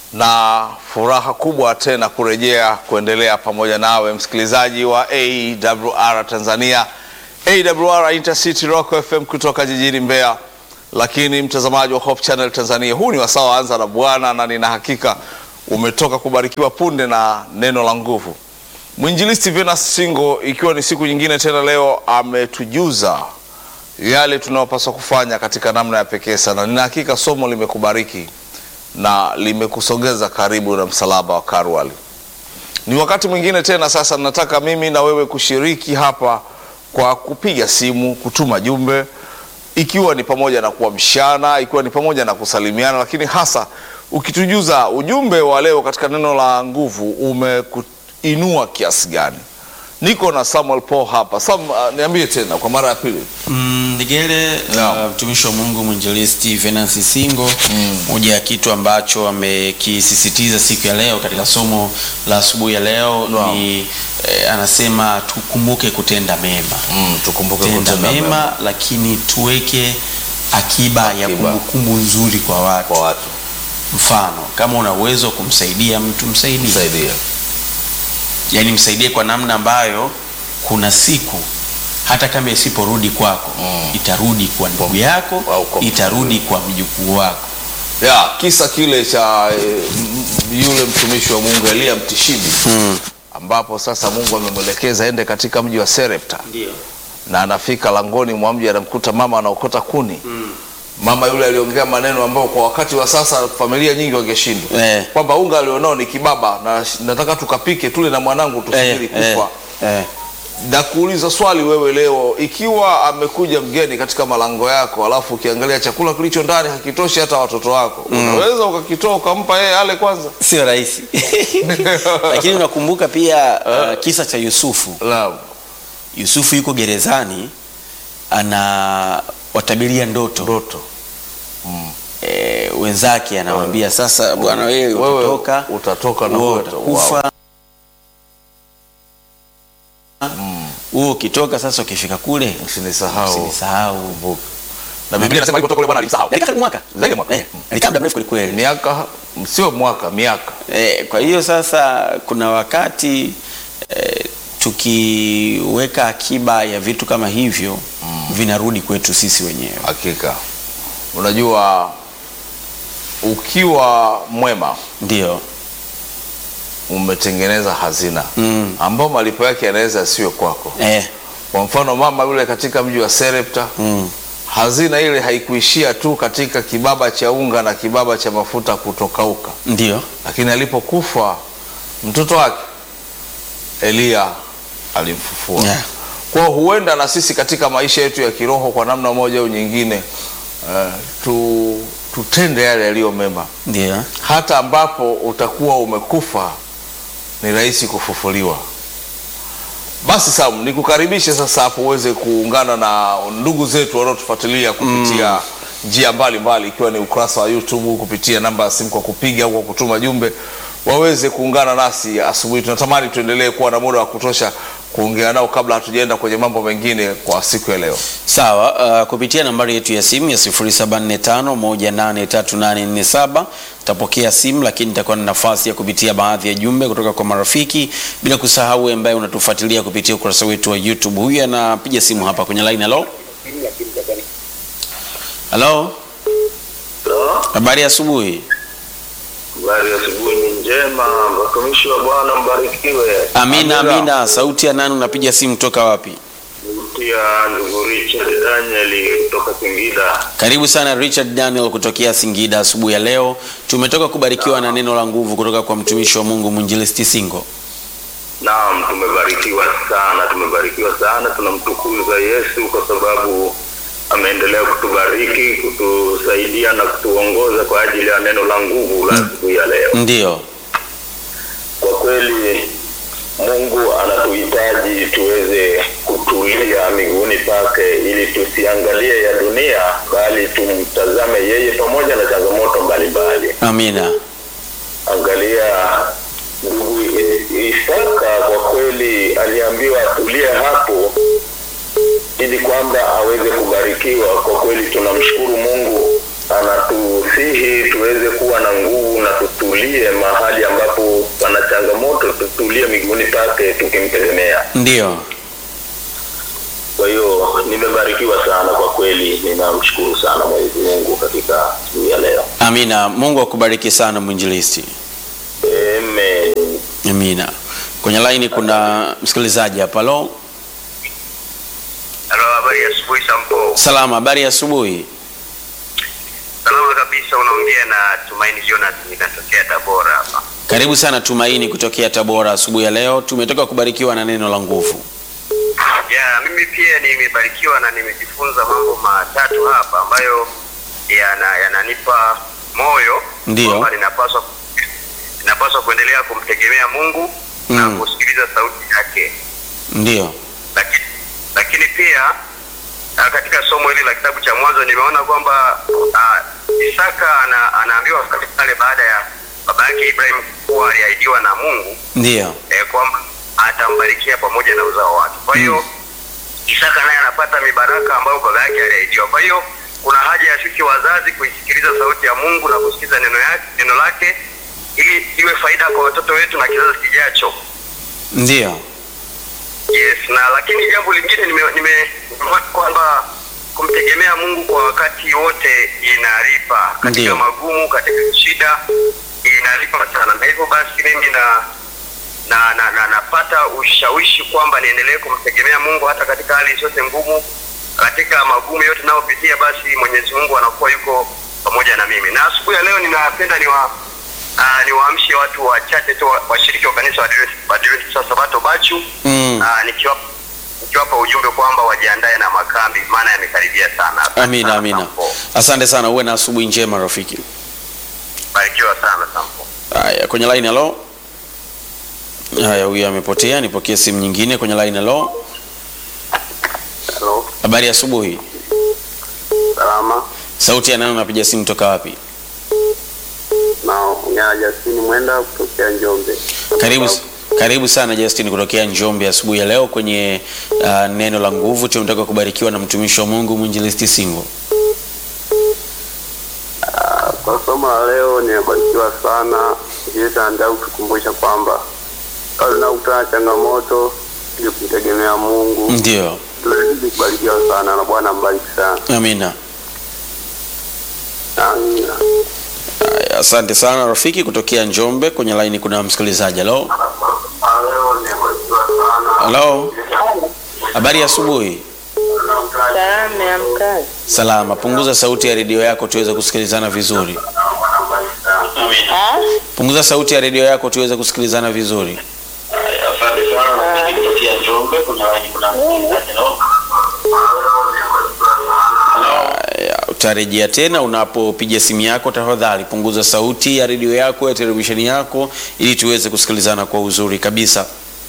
na furaha kubwa tena kurejea kuendelea pamoja nawe msikilizaji wa AWR Tanzania, AWR Intercity Rock FM kutoka jijini Mbeya, lakini mtazamaji wa Hope Channel Tanzania, huu ni wasaa wa anza na Bwana, na nina hakika umetoka kubarikiwa punde na neno la nguvu. Mwinjilisti Venus Singo, ikiwa ni siku nyingine tena, leo ametujuza yale tunayopaswa kufanya katika namna ya pekee sana. Nina hakika somo limekubariki na limekusogeza karibu na msalaba wa Karwali. Ni wakati mwingine tena sasa, nataka mimi na wewe kushiriki hapa kwa kupiga simu, kutuma jumbe, ikiwa ni pamoja na kuamshana, ikiwa ni pamoja na kusalimiana, lakini hasa ukitujuza ujumbe wa leo katika neno la nguvu umekuinua kiasi gani. Niko na Samuel Paul hapa. Sam, uh, niambie tena kwa mara ya pili. Mm, Nigele Naam. mtumishi wa Mungu mwinjilisti Venansi Singo, moja ya kitu ambacho amekisisitiza siku ya leo katika somo la asubuhi ya leo Naam. ni eh, anasema tukumbuke kutenda mema, Mm, tukumbuke tenda kutenda mema, mema lakini tuweke akiba, ya Akiba. kumbukumbu nzuri kwa watu. kwa watu. Mfano, kama una uwezo wa kumsaidia mtu msaidie, Saidia. yaani msaidie kwa namna ambayo kuna siku hata kama isiporudi kwako Mm. itarudi kwa ndugu yako, au kwa itarudi kwa mjukuu wako. Ya, kisa kile cha eh, m- m- yule mtumishi wa Mungu Elia Mtishibi ambapo sasa Mungu amemwelekeza ende katika mji wa Serepta Ndio. na anafika langoni mwa mji anamkuta mama anaokota kuni. Mama yule aliongea maneno ambayo kwa wakati wa sasa familia nyingi wangeshindwa Eh. kwamba unga alionao ni kibaba na nataka tukapike tule na mwanangu tusubiri kufa. eh. Na kuuliza swali wewe leo, ikiwa amekuja mgeni katika malango yako, alafu ukiangalia chakula kilicho ndani hakitoshi hata watoto wako, unaweza ukakitoa ukampa yeye ale kwanza? Sio rahisi lakini unakumbuka pia uh, kisa cha Yusufu. Naam. Yusufu yuko gerezani ana watabiria ndoto Ndoto e, wenzake anawambia sasa, bwana wewe Wewe utatoka utatoka na wewe wewe utakufa wewe ukitoka sasa, ukifika kule usinisahau. usinisahau. Na Biblia inasema alipotoka yule bwana alimsahau. Alikaa karibu mwaka Zaidi ya mwaka. Eh, alikaa muda mrefu kwelikweli. Miaka sio mwaka, miaka. Eh, kwa hiyo sasa kuna wakati eh, tukiweka akiba ya vitu kama hivyo vinarudi kwetu sisi wenyewe. Hakika. Unajua ukiwa mwema Ndio. umetengeneza hazina Mm. ambao malipo yake yanaweza yasiwe kwako. Eh, Kwa mfano mama yule katika mji wa Serepta mm. hazina ile haikuishia tu katika kibaba cha unga na kibaba cha mafuta kutokauka, Ndio. lakini alipokufa mtoto wake Eliya alimfufua. Yeah. Kwa hiyo huenda na sisi katika maisha yetu ya kiroho kwa namna moja au nyingine eh, tu, tutende yale yaliyo mema, Ndio. hata ambapo utakuwa umekufa ni rahisi kufufuliwa. Basi Sam, nikukaribishe sasa hapo uweze kuungana na ndugu zetu wanaotufuatilia kupitia njia mbalimbali, ikiwa ni ukurasa wa YouTube, kupitia namba ya simu kwa kupiga au kwa kutuma jumbe, waweze kuungana nasi asubuhi. Tunatamani tuendelee kuwa na muda wa kutosha kuongea nao kabla hatujaenda kwenye mambo mengine kwa siku ya leo. Sawa, uh, kupitia nambari yetu ya simu ya 0745183847 tutapokea simu, lakini nitakuwa na nafasi ya kupitia baadhi ya jumbe kutoka kwa marafiki, bila kusahau wewe ambaye unatufuatilia kupitia ukurasa wetu wa YouTube. Huyu anapiga simu hapa kwenye line. Halo, halo, habari ya asubuhi. Habari ya asubuhi ni njema, watumishi wa Bwana mbarikiwe. Amina, Amina. amina. Sauti ya nani? Unapiga simu toka wapi? Pia ndugu Richard Daniel kutoka Singida. Karibu sana Richard Daniel kutokea Singida asubuhi ya leo. Tumetoka kubarikiwa na neno la nguvu kutoka kwa mtumishi wa Mungu mwinjilisti Singo. Naam, tumebarikiwa sana, tumebarikiwa sana. Tunamtukuza Yesu kwa sababu ameendelea kutubariki, kutusaidia na kutuongoza kwa ajili ya neno la nguvu la siku ya leo. Ndiyo, Kwa kweli Mungu anatuhitaji tuweze kutulia miguuni pake ili tusiangalie ya dunia bali tumtazame yeye pamoja na changamoto mbalimbali. amina. Angalia ndugu I- Isaka, kwa kweli aliambiwa atulie hapo ili kwamba aweze kubarikiwa. Kwa kweli tunamshukuru Mungu anatusihi tuweze kuwa na nguvu na tutulie mahali ambapo pana changamoto, tutulie miguuni pake tukimtegemea. Ndio. Kwa hiyo nimebarikiwa sana kwa kweli, ninamshukuru sana Mwenyezi Mungu katika siku ya leo. Amina. Mungu akubariki sana mwinjilisti. Amen. Amina. Kwenye laini kuna msikilizaji hapa. Halo, Halo, habari ya asubuhi Sampo. salama. Habari ya asubuhi. Salama kabisa, unaongea na Tumaini Jonas, ninatokea Tabora hapa. Karibu sana Tumaini kutokea Tabora asubuhi ya leo. Tumetoka kubarikiwa na neno la nguvu. Ya, mimi pia nimebarikiwa na nimejifunza mambo matatu hapa ambayo yana yananipa moyo Ndiyo. kwamba ninapaswa ninapaswa kuendelea kumtegemea Mungu Mm. na kusikiliza sauti yake. Ndio. Lakini lakini pia ah, katika somo hili la kitabu cha Mwanzo nimeona kwamba ah, Isaka ana, anaambiwa katika pale baada ya baba yake Ibrahim kuwa aliahidiwa na Mungu Ndio. eh, kwamba atambarikia pamoja na uzao wake. Kwa hiyo Isaka naye anapata mibaraka ambayo baba yake aliahidiwa. Kwa hiyo kuna haja ya sisi wazazi kuisikiliza sauti ya Mungu na kusikiliza neno yake, neno lake ili iwe faida kwa watoto wetu na kizazi kijacho. Ndio. Yes, na lakini jambo lingine nime, nime nimeona kwamba kumtegemea Mungu kwa wakati wote inalipa katika Ndiyo. magumu, katika shida inalipa sana, na hivyo basi mimi na na, na, na napata ushawishi kwamba niendelee kumtegemea Mungu hata katika hali zote ngumu, katika magumu yote nayopitia, basi Mwenyezi Mungu anakuwa yuko pamoja na mimi. Na asubuhi ya leo ninapenda niwa uh, niwaamshe watu wachache tu wa- washiriki wa kanisa wa Adventista- wa Adventista wa Sabato Bachu Mm. Ah, nikiwa nikiwapa ujumbe kwamba wajiandae na makambi maana yamekaribia sana. Asante Amina, sana, amina. Sampo. Asante sana, uwe na asubuhi njema rafiki. Barikiwa sana Sampo. Haya, kwenye line halo. Haya, huyu amepotea. Nipokee simu nyingine kwenye line halo. Hello. Habari ya asubuhi. Salama. Sauti ya nani unapiga simu toka wapi? Naongea Justini Mwenda kutokea Njombe. Karibu karibu sana Justin kutokea Njombe asubuhi ya leo kwenye uh, neno la nguvu. Tunataka kubarikiwa na mtumishi wa Mungu mwinjilisti Singo. Ah, Kwa somo la leo nimebarikiwa sana. Yesu anataka kutukumbusha kwamba pale tunakutana na changamoto ili kumtegemea Mungu. Ndio. Tunazidi kubarikiwa sana na Bwana ambariki sana. Amina. Amina. Haya, asante sana rafiki kutokea Njombe. Kwenye line kuna msikilizaji. Halo. Leo nimebarikiwa sana. Halo. Habari ya asubuhi. Salama, amkazi. Salama. Punguza sauti ya redio yako tuweze kusikilizana vizuri. Ah, Punguza sauti ya redio yako tuweze kusikilizana vizuri. Asante sana. Kutokea Njombe kuna kuna Haya, utarejea tena unapopiga simu yako. Tafadhali punguza sauti ya redio yako ya televisheni yako ili tuweze kusikilizana kwa uzuri kabisa.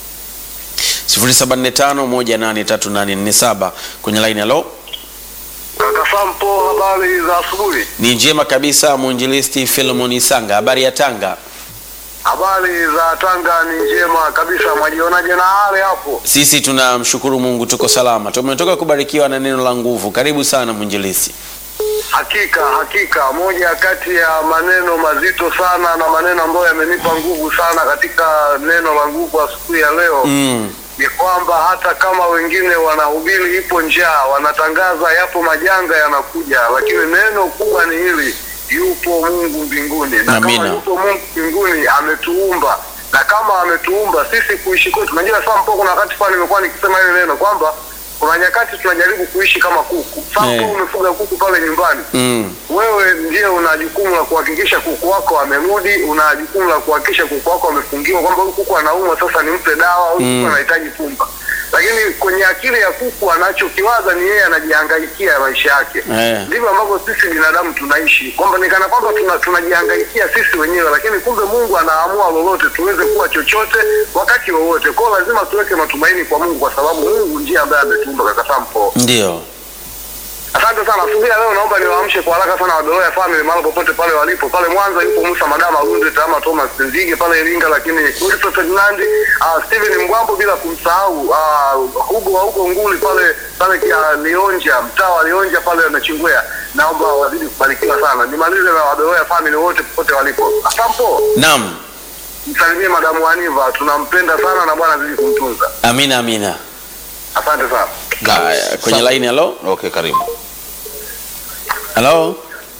0745183847 kwenye line. Halo, Kaka Sampo, habari za asubuhi. ni njema kabisa. Mwinjilisti Philemon Isanga, habari ya Tanga? Habari za Tanga ni njema kabisa. Mwajionaje na hali hapo? Sisi tunamshukuru Mungu, tuko salama. Tumetoka kubarikiwa na neno la nguvu. Karibu sana mwinjilisti. Hakika hakika, moja kati ya maneno mazito sana na maneno ambayo yamenipa nguvu sana katika neno la nguvu asubuhi ya leo Mm, ni kwamba hata kama wengine wanahubiri ipo njaa, wanatangaza yapo majanga yanakuja, lakini neno kubwa ni hili, yupo Mungu mbinguni, na Amina. kama yupo Mungu mbinguni ametuumba, na kama ametuumba sisi kuishi kwetu. Unajua saa mpo, kuna wakati fulani nimekuwa nikisema hili neno kwamba kuna nyakati tunajaribu kuishi kama kuku. Sasa Eh. umefuga kuku pale nyumbani mm, wewe ndiye una jukumu la kuhakikisha kuku wako amerudi, una jukumu la kuhakikisha kuku wako amefungiwa, kwamba huyu kuku anaumwa, sasa nimpe dawa, huyu Mm. kuku anahitaji pumba. Lakini kwenye akili ya kuku anachokiwaza ni yeye anajihangaikia maisha yake. Eh. Ndivyo ambavyo sisi binadamu tunaishi, kwamba ni kana kwamba tuna, tunajihangaikia sisi wenyewe, lakini kumbe Mungu anaamua lolote tuweze kuwa chochote wakati wowote. Kwa hiyo lazima tuweke matumaini kwa Mungu, kwa sababu Mungu ndiye ambaye ametuumba. Kaka Sampo, ndio. Asante sana. Asubuhi ya leo naomba niwaamshe kwa haraka sana Wadoloya family mahali popote pale walipo. Pale Mwanza yupo Musa Madama Gunde Tama Thomas Nzige pale Iringa, lakini Wilson Ferdinand, uh, Steven Mbwambo bila kumsahau uh, Hugo wa huko Nguli pale pale kia Lionja, mtaa wa Lionja pale na Chingwea. Naomba wazidi kubarikiwa sana. Nimalize na Wadoloya family wote popote walipo. Asampo, Naam. msalimie madamu Aniva, tunampenda sana na Bwana azidi kumtunza. Amina, amina. Asante sana. Haya, kwenye Asante. line halo. Okay, karibu. Halo.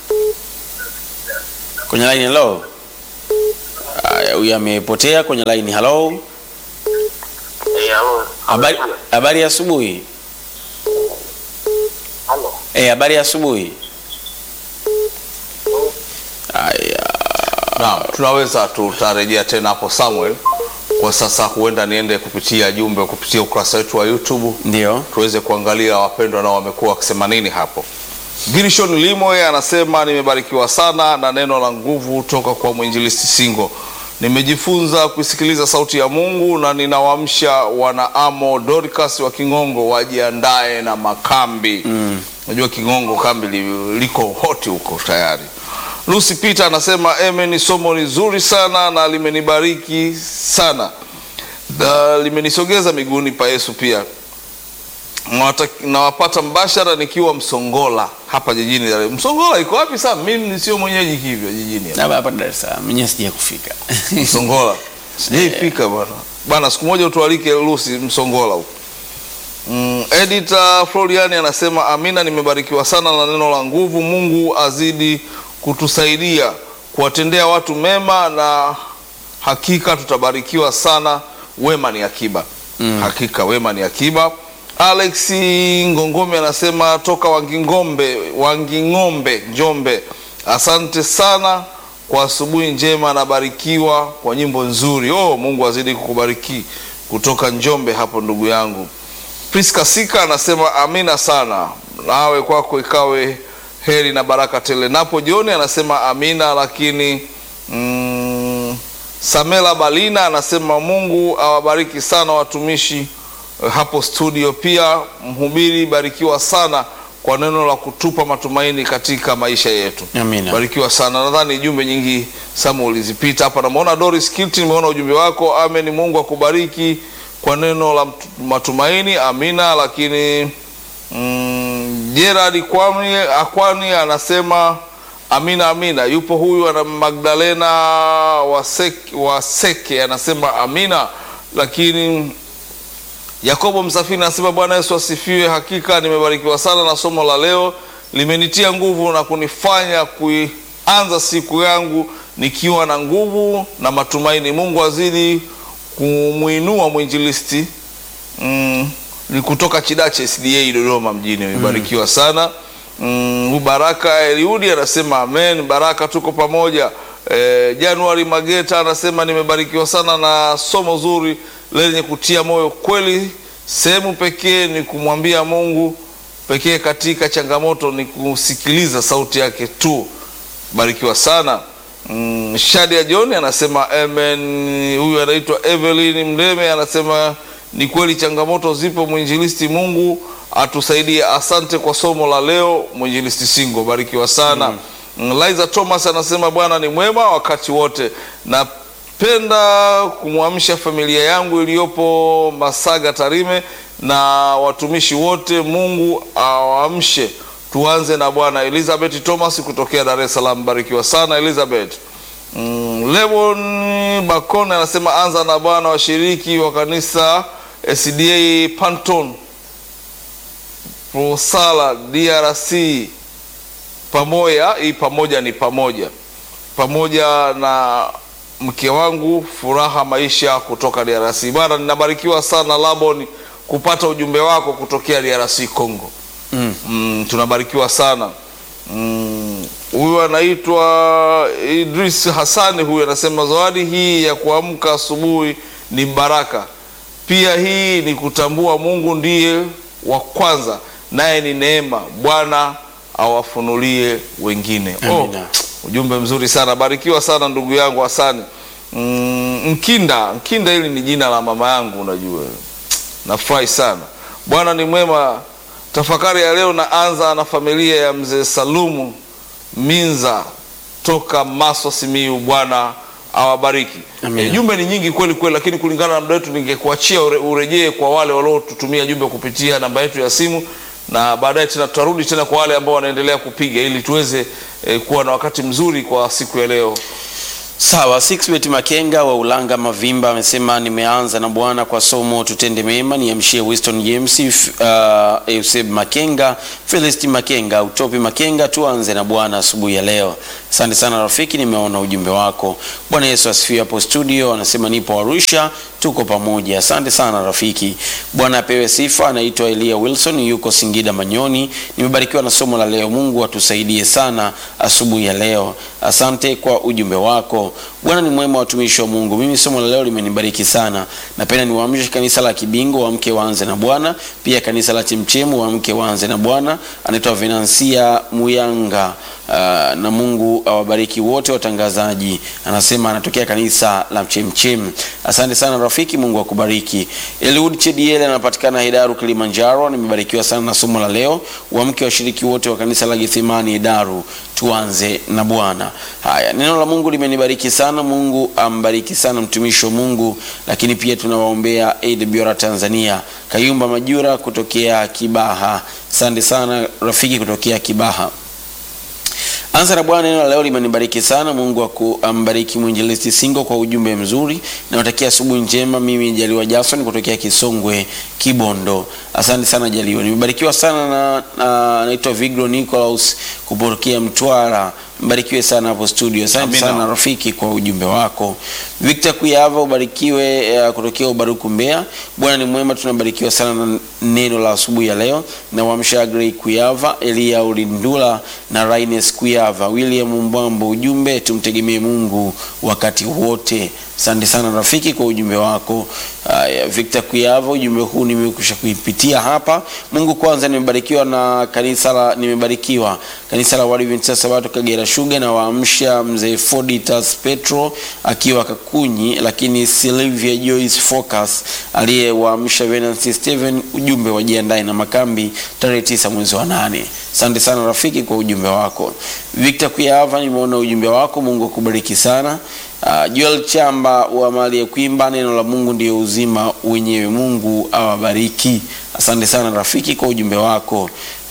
Kwenye line halo. Haya, huyu amepotea kwenye line halo. Eh, halo. Habari habari ya asubuhi. Halo. Eh, habari ya asubuhi. Haya. Naam, tunaweza tutarejea tena hapo Samuel. Kwa sasa huenda niende kupitia jumbe kupitia ukurasa wetu wa YouTube Ndio. tuweze kuangalia wapendwa nao wamekuwa wakisema nini hapo. Gilshon Limo yeye anasema nimebarikiwa sana na neno la nguvu toka kwa mwinjilisti Singo. Nimejifunza kuisikiliza sauti ya Mungu na ninawaamsha wanaamo Dorcas wa Kingongo wajiandae na makambi. Unajua Kingongo kambi li- liko hoti huko tayari. Lucy Peter anasema eme, ni somo nzuri sana na limenibariki sana na limenisogeza miguuni pa Yesu pia Nawata- nawapata mbashara nikiwa Msongola hapa jijini Dar es Salaam. Msongola iko wapi sasa? Mimi sio mwenyeji hivyo jijini hapa. Na hapa Dar es Salaam, mwenyewe sija kufika. Msongola sijaifika bwana bwana, siku moja utualike Lucy Msongola huko. Mm, Editor Floriani anasema amina, nimebarikiwa sana na neno la nguvu. Mungu azidi kutusaidia kuwatendea watu mema na hakika tutabarikiwa sana. Wema ni akiba. Hakika wema ni akiba. Alex Ngongome anasema toka Wangingombe, Wanging'ombe, Njombe. Asante sana kwa asubuhi njema, nabarikiwa kwa nyimbo nzuri. Oh, Mungu azidi kukubariki kutoka Njombe hapo ndugu yangu. Priska Sika anasema amina sana, nawe kwako ikawe heri na baraka tele. Napo jioni anasema amina, lakini mm, Samela Balina anasema Mungu awabariki sana watumishi eh, hapo studio. Pia mhubiri, barikiwa sana kwa neno la kutupa matumaini katika maisha yetu. Amina. Barikiwa sana. Nadhani jumbe nyingi Samu ulizipita hapa. Namuona Doris Kilti, nimeona ujumbe wako. Amen, Mungu akubariki kwa neno la mtu- matumaini. Amina. Lakini mm, Gerard Kwani Akwani anasema amina, amina. Yupo huyu ana Magdalena Waseke, Waseke anasema amina, lakini Yakobo Msafiri anasema Bwana Yesu asifiwe. Hakika nimebarikiwa sana na somo la leo, limenitia nguvu na kunifanya kuianza siku yangu nikiwa na nguvu na matumaini. Mungu azidi kumwinua mwinjilisti mm, ni kutoka Chidache SDA Dodoma mjini. Nimebarikiwa sana mm, Baraka Eliudi anasema amen. Baraka, tuko pamoja. E, Januari Mageta anasema nimebarikiwa sana na somo zuri lenye kutia moyo kweli. Sehemu pekee ni kumwambia Mungu pekee katika changamoto ni kusikiliza sauti yake tu. Barikiwa sana. Mm, Shadia John anasema amen. Huyu anaitwa Evelyn Mdeme anasema ni kweli changamoto zipo, mwinjilisti, Mungu atusaidie. Asante kwa somo la leo, mwinjilisti Singo, barikiwa sana. Mm. Liza Thomas anasema Bwana ni mwema wakati wote. Napenda kumwamsha familia yangu iliyopo Masaga Tarime na watumishi wote, Mungu awaamshe. Tuanze na Bwana. Elizabeth Thomas kutokea Dar es Salaam, barikiwa sana Elizabeth. Mm, Lemon Bakone anasema anza na Bwana, washiriki wa kanisa SDA Panton Prosala DRC pamoja. Hii pamoja ni pamoja pamoja na mke wangu Furaha Maisha kutoka DRC. Bwana, ninabarikiwa sana Labon kupata ujumbe wako kutokea DRC Congo. Mm. Mm, tunabarikiwa sana Mm, huyu anaitwa Idris Hassani. Huyu anasema zawadi hii ya kuamka asubuhi ni baraka, pia hii ni kutambua Mungu ndiye wa kwanza, naye ni neema. Bwana awafunulie wengine. Oh, Amina. ujumbe mzuri sana, barikiwa sana ndugu yangu Hasani. Mm, Mkinda, Mkinda hili ni jina la mama yangu, unajua nafurahi sana. Bwana ni mwema Tafakari ya leo naanza na familia ya mzee Salumu Minza toka Maswa Simiyu. Bwana awabariki. Amina. E, jumbe ni nyingi kweli kweli, lakini kulingana na muda wetu ningekuachia ure, urejee kwa wale waliotutumia jumbe kupitia namba yetu ya simu, na baadaye tena tutarudi tena kwa wale ambao wanaendelea kupiga ili tuweze e, kuwa na wakati mzuri kwa siku ya leo. Sawa, Sixbet Makenga wa Ulanga Mavimba amesema nimeanza na Bwana kwa somo tutende mema, niamshie Winston James, uh, Euseb Makenga, Felicity Makenga, Utopi Makenga, tuanze na Bwana asubuhi ya leo. Asante sana rafiki, nimeona ujumbe wako. Bwana Yesu asifiwe. Hapo studio anasema nipo Arusha, tuko pamoja. Asante sana rafiki, Bwana apewe sifa. Anaitwa Elia Wilson, yuko Singida Manyoni. Nimebarikiwa na somo la leo. Mungu atusaidie sana asubuhi ya leo. Asante kwa ujumbe wako. Bwana ni mwema, watumishi wa Mungu. Mimi somo la leo limenibariki sana. Napenda niwaamshe kanisa la Kibingo waamke waanze na Bwana, pia kanisa la Chemchemu waamke waanze na Bwana. Anaitwa Venansia Muyanga. Uh, na Mungu awabariki wote watangazaji. Anasema anatokea kanisa la Chemchem. Asante sana rafiki, Mungu akubariki. Eliud Chediele anapatikana Hedaru Kilimanjaro. Nimebarikiwa sana na somo la leo. Waamke washiriki wote wa kanisa la Gethsemani Hedaru, tuanze na Bwana. Haya, neno la Mungu limenibariki sana. Mungu ambariki sana mtumishi wa Mungu, lakini pia tunawaombea AWR Tanzania. Kayumba Majura kutokea Kibaha. Asante sana rafiki kutokea Kibaha. Anza na Bwana, neno la leo limenibariki sana. Mungu akuambariki mwinjilisti Singo kwa ujumbe mzuri. Nawatakia asubuhi njema. Mimi Jaliwa Jackson kutokea Kisongwe Kibondo. Asante sana Jaliwa, nimebarikiwa sana na, na naitwa Vigro Nicolaus kupokea Mtwara. Mbarikiwe sana hapo studio. Asante Amina. sana rafiki kwa ujumbe wako. Victor Kuyava ubarikiwe uh, kutokea Ubaruku Mbeya. Bwana ni mwema, tunabarikiwa sana na neno la asubuhi ya leo. Na wamsha Grey Kuyava, Elia Ulindula na Raines Kuyava, William Mbwambo, ujumbe tumtegemee Mungu wakati wote. Asante sana rafiki kwa ujumbe wako. Haya, Victor Kuyava, ujumbe huu nimekusha kuipitia hapa. Mungu kwanza, nimebarikiwa na kanisa la nimebarikiwa kanisa la Waadventista Sabato Kagera Sugar na waamsha mzee Foditas Petro akiwa Kakunyi, lakini Sylvia Joyce Focus aliyewaamsha Venancy Steven, ujumbe wajiandae na makambi tarehe tisa mwezi wa nane. Asante sana rafiki kwa ujumbe wako. Victor Kuyava, nimeona ujumbe wako. Mungu akubariki sana. Uh, Joel Chamba wa mali ya kuimba, neno la Mungu ndio uzima wenyewe. Mungu awabariki. Asante sana rafiki kwa ujumbe wako.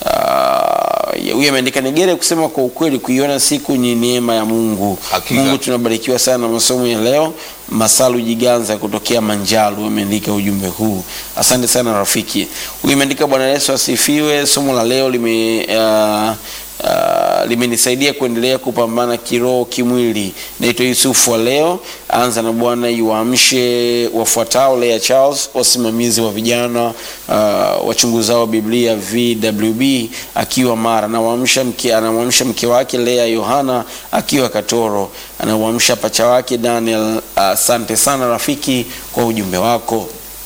Uh, huyu ameandika Negere kusema kwa ukweli, kuiona siku ni neema ya Mungu. Hakika. Mungu tunabarikiwa sana na masomo ya leo. Masalu Jiganza kutokea Manjalu ameandika ujumbe huu. Asante sana rafiki. Huyu ameandika Bwana Yesu asifiwe. Somo la leo lime uh, Uh, limenisaidia kuendelea kupambana kiroho kimwili. Naitwa Yusufu wa leo. Anza na Bwana iwaamshe wafuatao: Lea Charles, wasimamizi wa vijana uh, wachunguzao Biblia VWB akiwa Mara, anamwamsha mke, anamwamsha mke wake Lea Yohana akiwa Katoro, anamwamsha pacha wake Daniel. Asante sana rafiki kwa ujumbe wako.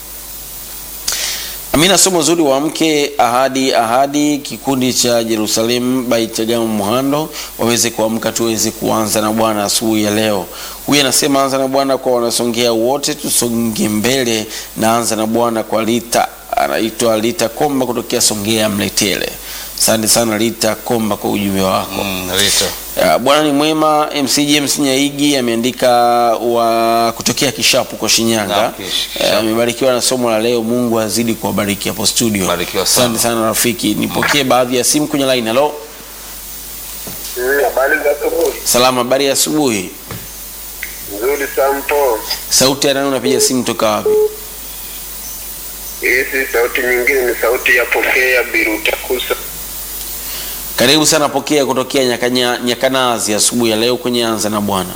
Amina, somo zuri wa mke ahadi ahadi, kikundi cha Jerusalem by Chagama Muhando waweze kuamka, tuweze kuanza na Bwana asubuhi ya leo. Huyu anasema anza na Bwana kwa wanasongea wote, tusonge mbele na anza na Bwana kwa Lita, anaitwa Lita Komba kutokea Songea Mletele. Asante sana Lita Komba kwa ujumbe wako. Mm, Rita. Ya, Bwana ni mwema. MC James Nyaigi ameandika wa kutokea Kishapu kwa Shinyanga. Naam, Kish- Eh, Amebarikiwa na somo la leo. Mungu azidi kuwabariki hapo studio. Barikiwa sana. Asante sana rafiki. Nipokee baadhi ya simu kwenye line. Hello. Habari za asubuhi. Salama, habari ya asubuhi. Nzuri sampo. Sauti ya nani unapiga simu toka wapi? Hii si sauti nyingine, ni sauti ya pokea Birutakusa. Karibu sana pokea kutokea Nyakanya, Nyakanazi asubuhi ya leo kwenye anza na Bwana.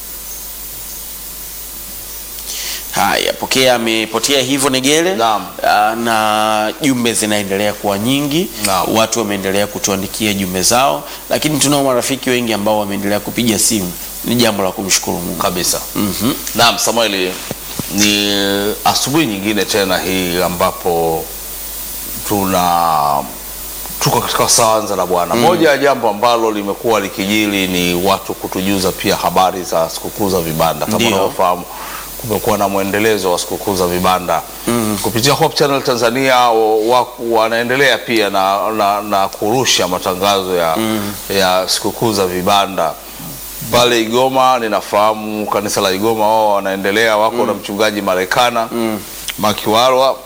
Haya, pokea amepotea hivyo Negele. Naam. Ah, na jumbe zinaendelea kuwa nyingi. Naam. Watu wameendelea kutuandikia jumbe zao, lakini tunao marafiki wengi ambao wameendelea kupiga simu. Ni jambo la kumshukuru Mungu. kabisa. Mhm. Naam, Samueli, ni asubuhi nyingine tena hii ambapo tuna tuko katika saanza la Bwana. Moja ya jambo ambalo limekuwa likijili ni watu kutujuza pia habari za sikukuu za vibanda. Kama Ndio. unavyofahamu kumekuwa na mwendelezo wa sikukuu za vibanda mm. kupitia Hope Channel Tanzania wa- wa- wanaendelea pia na, na, na kurusha matangazo ya, mm. ya sikukuu za vibanda pale Igoma. Ninafahamu kanisa la Igoma wao wanaendelea wako na mchungaji Marekana mm. Makiwarwa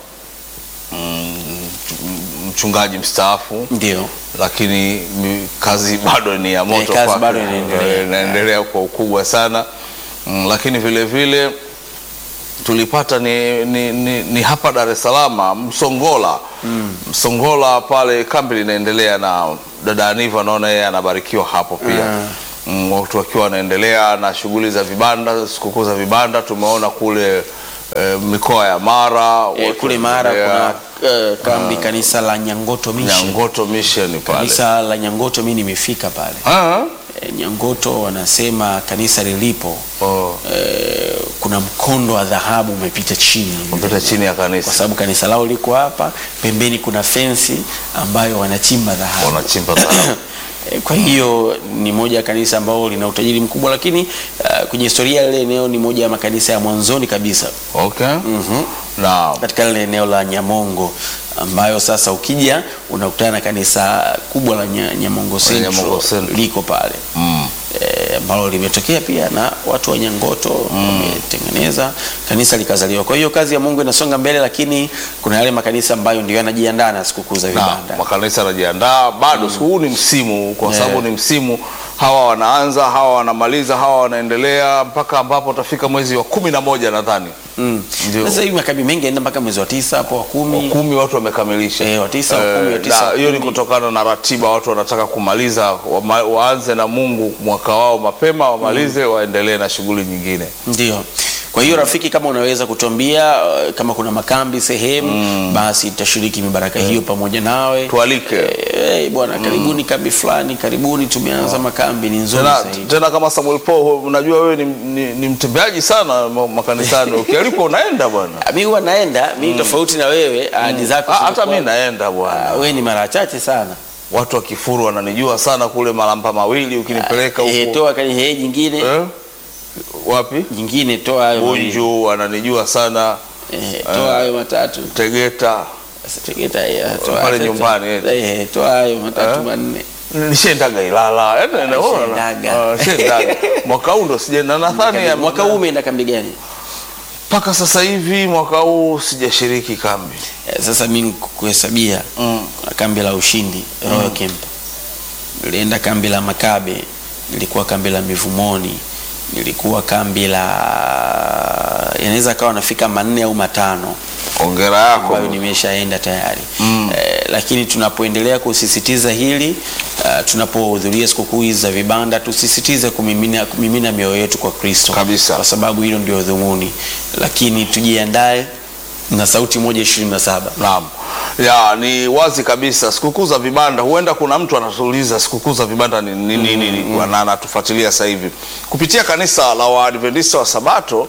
mm, mchungaji mstaafu ndio lakini mi- kazi bado ni ya moto Eh, kazi kwake. bado inaendelea. Eh, inaendelea kwa ukubwa sana mm, lakini vile vile tulipata ni, ni, ni, ni hapa Dar es Salaam Msongola mm. Msongola pale kambi linaendelea na dada Aniva naona yeye anabarikiwa hapo pia mm, watu wakiwa wanaendelea na shughuli za vibanda sikukuu za vibanda tumeona kule eh, mikoa ya Mara eh, watu kule Mara wanaendelea. kuna eh, kambi kanisa la Nyangoto Mission. Nyangoto Mission pale Kanisa la Nyangoto mimi nimefika pale. Ah, Eh, Nyangoto wanasema kanisa lilipo oh. eh, kuna mkondo wa dhahabu umepita chini Mpita chini ya kwa kanisa sababu kanisa lao liko hapa pembeni, kuna fensi ambayo wanachimba dhahabu. wanachimba dhahabu. Eh, Kwa hiyo ni moja ya kanisa ambalo lina utajiri mkubwa, lakini uh, kwenye historia ile eneo ni moja ya makanisa ya mwanzoni kabisa Okay. Na katika lile eneo la Nyamongo ambayo sasa ukija unakutana na kanisa kubwa la Nya- Nyamongo Central, Nyamongo Central. liko pale mm, eh, ambalo limetokea pia na watu wa Nyangoto wametengeneza kanisa likazaliwa. Kwa hiyo kazi ya Mungu inasonga mbele, lakini kuna yale makanisa ambayo ndio yanajiandaa na sikukuu za na vibanda. makanisa yanajiandaa bado mm. huu ni msimu kwa Yeah. sababu ni msimu hawa wanaanza hawa wanamaliza hawa wanaendelea mpaka ambapo utafika mwezi wa kumi na moja nadhani Mm. Ndio. Sasa hivi makambi mengi yanaenda mpaka mwezi wa tisa hapo wa kumi. kumi watu wamekamilisha Eh, wa tisa, wa kumi, wa Eh, tisa, na wa hiyo ni kumi. kutokana na ratiba watu wanataka kumaliza wama, waanze na Mungu mwaka wao mapema wamalize waendelee na shughuli nyingine Ndio. Kwa hiyo rafiki, kama unaweza kutuambia uh, kama kuna makambi sehemu basi tutashiriki mibaraka hiyo pamoja nawe. tualike Eh, bwana karibuni kambi fulani, karibuni tumeanza makambi ni nzuri tena, zaidi. tena kama Samuel Paul unajua wewe ni, ni, ni mtembeaji sana ma- makanisani ukialikwa unaenda bwana Ah, Mimi huwa naenda, mimi tofauti na wewe, ahadi zako Ah, hata zimekuwa- mi naenda bwana Ah, wewe ni mara chache sana. watu wa Kifuru wananijua sana kule Malamba mawili ukinipeleka Eh, huko toa kani hee jingine eh? wapi jingine toa hayo mawili. Bunju wananijua sana Eh, toa hayo matatu. Tegeta Sasa Tegeta ya toa Pale toa- nyumbani, eh. Eh, toa hayo matatu Eh? manne. nishendaga Ilala Yaani, naona- Ushaendaga. Ah, nishaendaga. mwaka huu ndo sijaenda nadhani ya- Mwaka huu umeenda kambi gani? mpaka sasa hivi mwaka huu sijashiriki kambi Eh, Sasa mimi kuhesabia Mm. kuna kambi la Ushindi Royal Camp, nilienda kambi la Makabe, nilikuwa kambi la Mivumoni, nilikuwa kambi la yanaweza kawa nafika manne au matano ongera yako ambayo nimeshaenda tayari eh, lakini tunapoendelea kusisitiza hili uh, tunapohudhuria sikukuu hizi za vibanda tusisitize kumimina, kumimina mioyo yetu kwa Kristo Kabisa. kwa sababu hilo ndio dhumuni, lakini tujiandae na sauti moja ishirini na saba. Naam. Ya, ni wazi kabisa sikukuu za vibanda, huenda kuna mtu anatuuliza sikukuu za vibanda ni nini nini mm, na anatufuatilia sasa hivi kupitia kanisa la Waadventista wa Sabato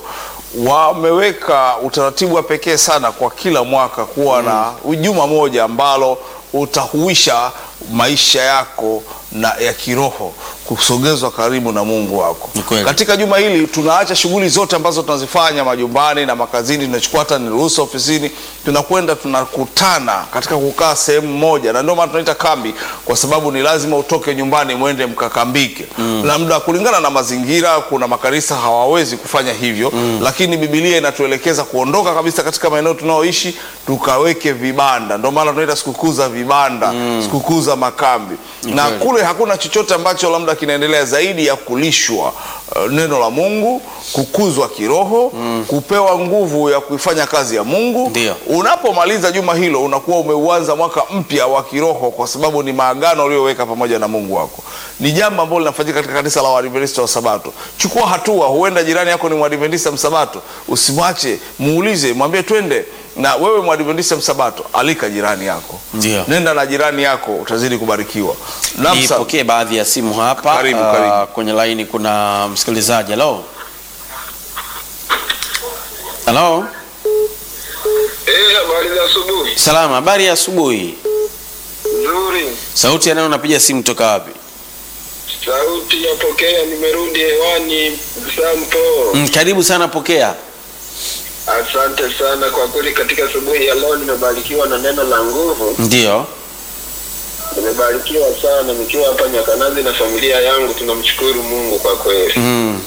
wameweka utaratibu wa pekee sana kwa kila mwaka kuwa na juma moja ambalo utahuisha maisha yako na ya kiroho kusogezwa karibu na Mungu wako. Ni kweli. Katika juma hili tunaacha shughuli zote ambazo tunazifanya majumbani na makazini, tunachukua hata ni ruhusa ofisini, tunakwenda tunakutana katika kukaa sehemu moja, na ndio maana tunaita kambi, kwa sababu ni lazima utoke nyumbani mwende mkakambike. Labda kulingana na mazingira, kuna makanisa hawawezi kufanya hivyo, lakini Biblia inatuelekeza kuondoka kabisa katika maeneo tunayoishi tukaweke vibanda. Ndio maana tunaita sikukuu za vibanda, sikukuu za makambi na kweli. kule hakuna chochote ambacho labda kinaendelea zaidi ya kulishwa uh, neno la Mungu, kukuzwa kiroho, kupewa nguvu ya kuifanya kazi ya Mungu. Ndio. Unapomaliza juma hilo unakuwa umeuanza mwaka mpya wa kiroho, kwa sababu ni maagano uliyoweka pamoja na Mungu wako. Ni jambo ambalo linafanyika katika kanisa la Waadventista wa Sabato. Chukua hatua, huenda jirani yako ni Mwadventista msabato, usimwache, muulize, mwambie twende na wewe Mwadventista msabato, alika jirani yako, Ndio. nenda na jirani yako, utazidi kubarikiwa. Naam, Sam. Nipokee baadhi ya simu hapa. Karibu, Ah, karibu. Kwenye laini kuna msikilizaji. Halo, halo, Eh, habari za asubuhi. salama. Habari ya asubuhi. Nzuri. Sauti ya nani? Unapiga simu toka wapi? Sauti yapokea, nimerudi hewani. Sampo. Mm, karibu sana, pokea. Asante sana kwa kweli, katika asubuhi ya leo nimebarikiwa na neno la nguvu. Ndio. Nimebarikiwa sana nikiwa hapa Nyakanazi na familia yangu, tunamshukuru Mungu kwa kweli. Mm.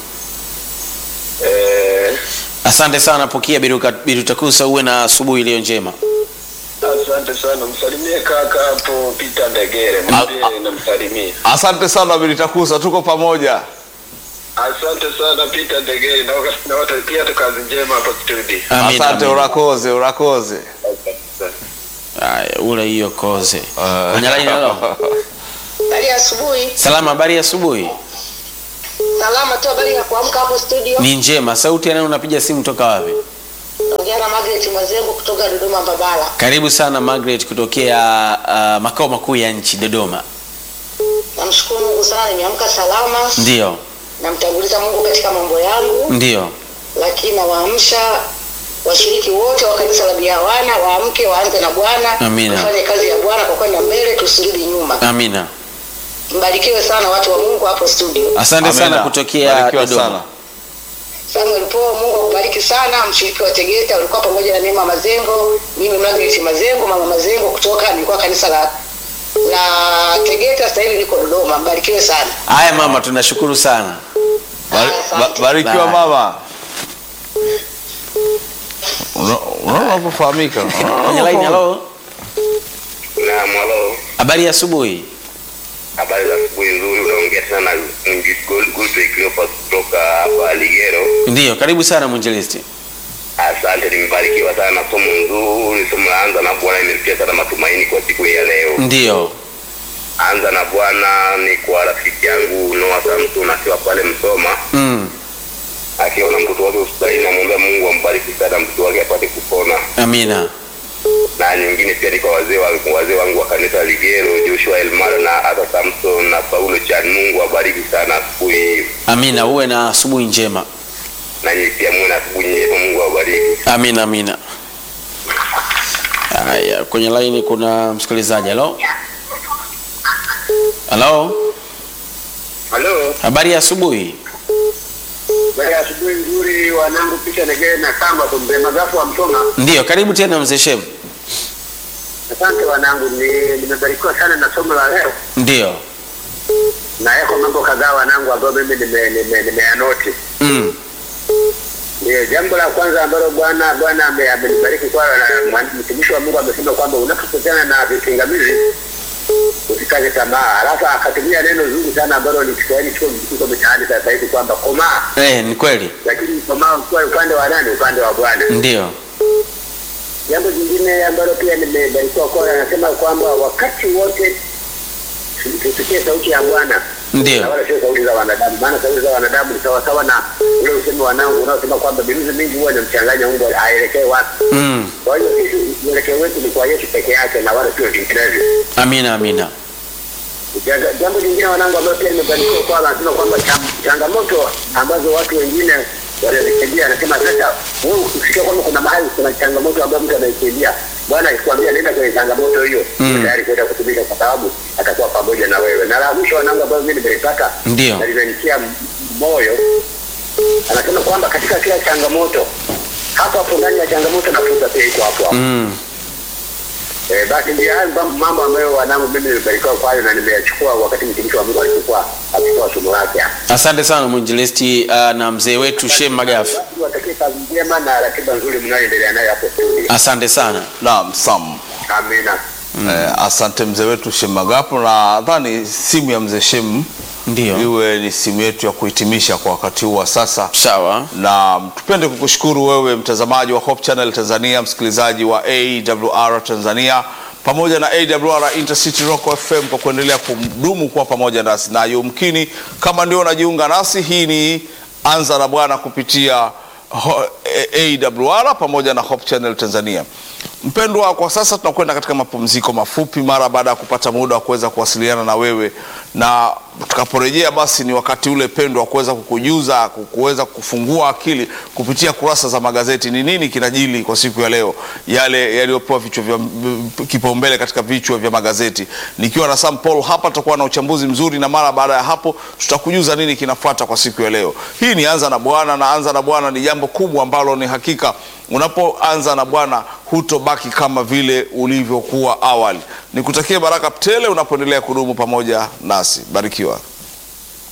Eh, Asante sana, pokea Biruka- Birutakusa, uwe na asubuhi iliyo njema. asante sana, msalimie kaka hapo Peter Ndegere, mwambie namsalimia. Asante sana Bilitakusa, tuko pamoja. Asante sana Peter Ndegere, na waka- na watakia tu kazi njema hapa studio. Amina, Asante, amina. urakoze urakoze. Asante sana. Haya, ule hiyo koze. Ah. Kwenye line halo. Habari ya asubuhi. Salama, habari ya asubuhi. Salama tu, habari ya kuamka hapo studio. Ni njema. Sauti ya nani unapiga simu toka wapi? Naongea na Margaret Mazengo kutoka Dodoma Mbabala. Karibu sana Margaret kutokea uh, makao makuu ya nchi Dodoma. Namshukuru Mungu sana, nimeamka salama. Ndio. Namtanguliza Mungu katika mambo yangu, Ndio. lakini nawaamsha washiriki wote wa kanisa la Bihawana waamke, waanze na Bwana, Amina. tufanye kazi ya Bwana kwa kwenda mbele, tusirudi nyuma. Amina. Mbarikiwe sana watu wa Mungu hapo studio. Asante Amina. sana kutokea Barikiwa Dodoma. sana. Samuel Paul, Mungu akubariki sana. Mshiriki wa Tegeta ulikuwa pamoja na Neema Mazengo, mimi Margaret Mazengo, mama Mazengo kutoka nilikuwa kanisa la la Tegeta, sasa hivi niko Dodoma. Mbarikiwe sana. Haya mama, tunashukuru sana. Bari- ba- Barikiwa Bye. mama. Una- Unaona unapofahamika. Kwenye line halo. Naam, halo. Habari ya asubuhi. Habari za asubuhi nzuri, unaongea tena na Goodwill Cleopas kutoka hapa Ligero. Ndio, karibu sana mwinjilisti. Asante, nimebarikiwa sana na somo nzuri, somo la anza na Bwana imesikia sana matumaini kwa siku hii ya leo. Ndio. Anza na Bwana ni kwa rafiki yangu Noah Samson akiwa pale Msoma, Mm. akiwa na mtoto wake hospitalini, namwombea Mungu ambariki sana mtoto wake apate kupona. Amina. Na nyingine pia ni kwa wazee wa wazee wangu wa kanisa la Ligero, Joshua Elmar na Asa Samson na Paulo Chan. Mungu awabariki sana asubuhi hii. Amina, uwe na asubuhi njema. na nyinyi pia muwe na asubuhi njema. Mungu awabariki. Amina, amina. Haya, kwenye line kuna msikilizaji. Halo. Halo. Halo, Habari ya asubuhi. baada ya asubuhi nzuri, wanangu Peter Ndegere na Kamba kumbe magafu wa Msoma. Ndio, karibu tena mzee Shem. Asante wanangu, ni- nimebarikiwa sana na somo la leo Ndio. na yako mambo kadhaa wanangu ambayo mimi nime- nime- nimeyanoti. Mm. Ndio, jambo la kwanza ambalo Bwana Bwana ame- amenibariki kwa na mwan- mtumishi wa Mungu amesema kwamba unapokutana na vipingamizi usikate tamaa. Alafu akatumia neno zuri sana ambalo ni Kiswahili chuo kiko mitaani sasa hivi kwamba komaa, Eh, ni kweli. lakini komaa ukiwa upande wa nani? Upande wa Bwana. Ndio. Jambo jingine ambalo pia nimebarikiwa kwa anasema kwamba wakati wote tusikie sauti ya Bwana na Ndio. wala sio sauti za wanadamu, maana sauti za wanadamu ni sawasawa na ule usemi wanangu unaosema kwamba miruzi mingi huwa inamchanganya Mungu aelekee wapi. Mm. Kwa hiyo sisi mwelekeo wetu ni kwa Yesu peke yake na wala sio vinginevyo. Amina, amina. Janga- Jambo jingine wanangu, ambalo pia nimebarikiwa kwa anasema kwamba cham- changamoto ambazo watu wengine wanazikimbia, anasema sasa wewe usikia kwamba kuna mahali kuna changamoto ambayo mtu anaikimbia, Bwana akikwambia nenda kwenye changamoto hiyo, Mm. mm. tayari kwenda kutumika, kwa sababu atakuwa pamoja na wewe. Na la mwisho wanangu, ambayo mimi nimelipata Ndio. na limenitia m- moyo, anasema kwamba katika kila changamoto hapo hapo ndani ya changamoto na fursa pia iko hapo hapo. Mm. Eh, basi ndio hayo mambo- mambo ambayo wanangu mimi nimebarikiwa kwayo na nimeyachukua wakati mtumishi wa Mungu alipokuwa akitoa somo lake. Asante sana mwinjilisti uh, na mzee wetu Shem Magafu. Basi watakie kazi njema na ratiba nzuri mnayoendelea nayo hapo studio. Asante sana. Naam, Sam. Amina. Eh, asante mzee wetu Shem Magapo, na nadhani simu ya mzee Shem Ndio. iwe ni simu yetu ya kuhitimisha kwa wakati huu wa sasa. Sawa. na tupende kukushukuru wewe mtazamaji wa Hope Channel Tanzania, msikilizaji wa AWR Tanzania pamoja na AWR Intercity Rock FM kwa kuendelea kudumu kuwa pamoja nasi, na yumkini kama ndio unajiunga nasi, hii ni Anza na Bwana kupitia ho- AWR pamoja na Hope Channel Tanzania. Mpendwa, kwa sasa tunakwenda katika mapumziko mafupi mara baada ya kupata muda wa kuweza kuwasiliana na wewe, na tutakaporejea basi ni wakati ule pendwa wa kuweza kukujuza ku- kuweza kufungua akili kupitia kurasa za magazeti ni nini kinajili kwa siku ya leo yale yaliyopewa vichwa vya kipaumbele katika vichwa vya magazeti nikiwa na Sam Paul hapa tutakuwa na uchambuzi mzuri na mara baada ya hapo tutakujuza nini kinafuata kwa siku ya leo hii ni anza na bwana na anza na bwana ni jambo kubwa ambalo ni hakika unapoanza na bwana hutobaki kama vile ulivyokuwa awali nikutakie baraka tele unapoendelea kudumu pamoja nasi barikiwa